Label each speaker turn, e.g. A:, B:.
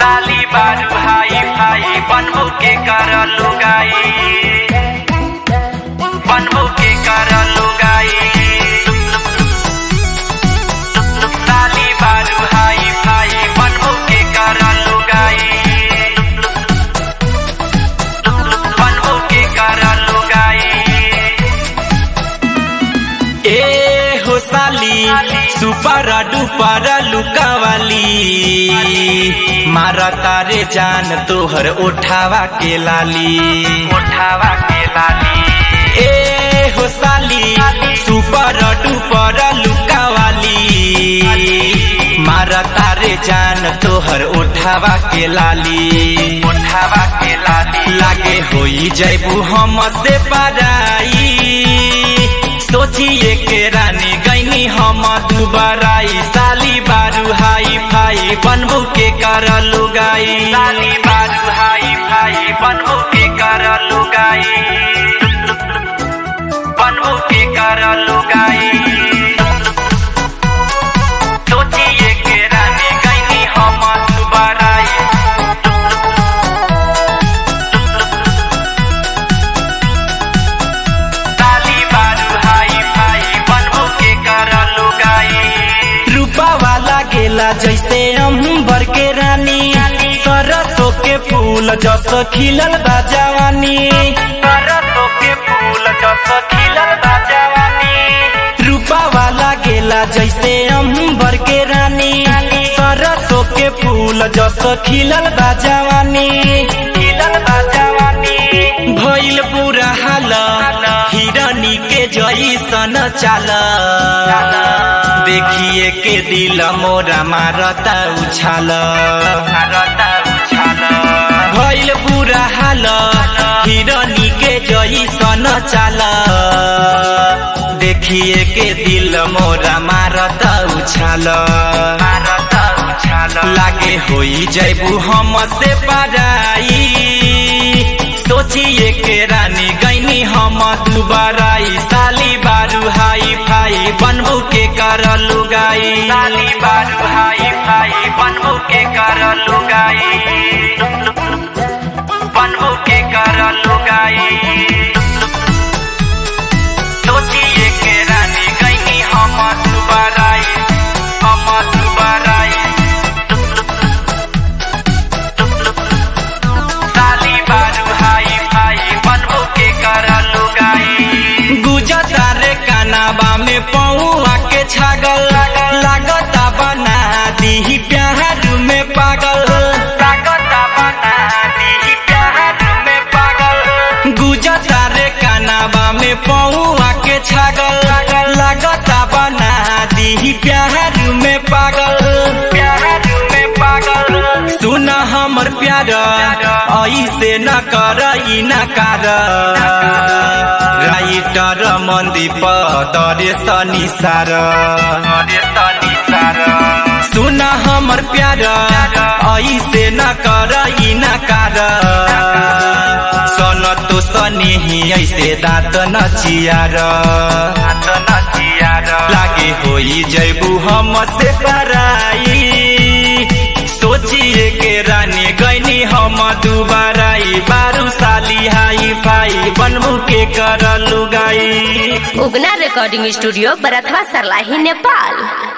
A: साली बारू भाई भाई बनबो के कर लुगाई बनबो के कर लुगाई साली बारू भाई भाई बनबो के कर लुगाई बनबो के कर लुगाई
B: ए हो साली सुपर डुपर लुकावाली मारा तारे जान तोहर उठावा के लाली
A: उठावा के लाली
B: ए हो साली सुपर डुपर लुकावाली मारा तारे जान तोहर उठावा के लाली
A: उठावा के लाली
B: लागे होई जैबू हम से पराई सोचिए के रानी गईनी हम दुबराई साली बारू हाई फाई बनबू के कर लुगाई
A: साली बारू हाई भाई बनबो के कर लुगाई बनबो के कर लुगाई सोचिए के रानी गईनी हम दुबाराई साली बारू हाई भाई बनबो के कर लुगाई
B: रूपा वाला गेला जैसे अंबर के रानी सरसों के फूल जस खिलल बा जवानी
A: सरसों के फूल जस खिलल बा जवानी
B: रूपा वाला गेला जैसे अंबर के रानी सरसों के फूल जस खिलल बा जवानी
A: खिलल बा जवानी
B: भइल बुरा हाल हिरनी के जैसन चाल देखिए के दिल मोरा मारता उछाल
A: भारत उछाल
B: भइल बुरा हाल हिरनी के जैसन चाल देखिए के दिल मोरा मारता उछाल
A: भारत उछाल
B: लागे होई जैबू हम से पराई सोचिए के रानी गईनी हम दुबराई साली बारू हाई फाई बनबू के कर लुगाई
A: साली बारू हाई भाई बनबो के कर लुगाई बनबो के कर लुगाई सोचिए के रानी गईनी हम दुबाराई हम दुबाराई साली बारू हाई भाई बनबो के कर लुगाई
B: गुजता रे कानाबा में पौआ के छागल लागता बना दी प्यार में पागल
A: ताकता बना दी प्यार में पागल
B: गुजता रे कानाबा में पौआ के छागल लागता बना दी प्यार में पागल
A: प्यार में पागल
B: सुन हमर प्यार ऐसे न कर ई न कर राइटर मंदीप दरे सनी सार
A: अरे तनी सारा
B: सुन हमर प्यार ऐसे न कर ई न कर सन तो सनी ही ऐसे दाँत न चियार
A: हाथ नचियार
B: लागे होई जैबू हम से पराई सोचिए के रानी गईनी हम दुबाराई बारू साली हाई फाई बनबू के कर लुगाई
C: उगना रिकॉर्डिंग स्टूडियो बरथवा सरलाही नेपाल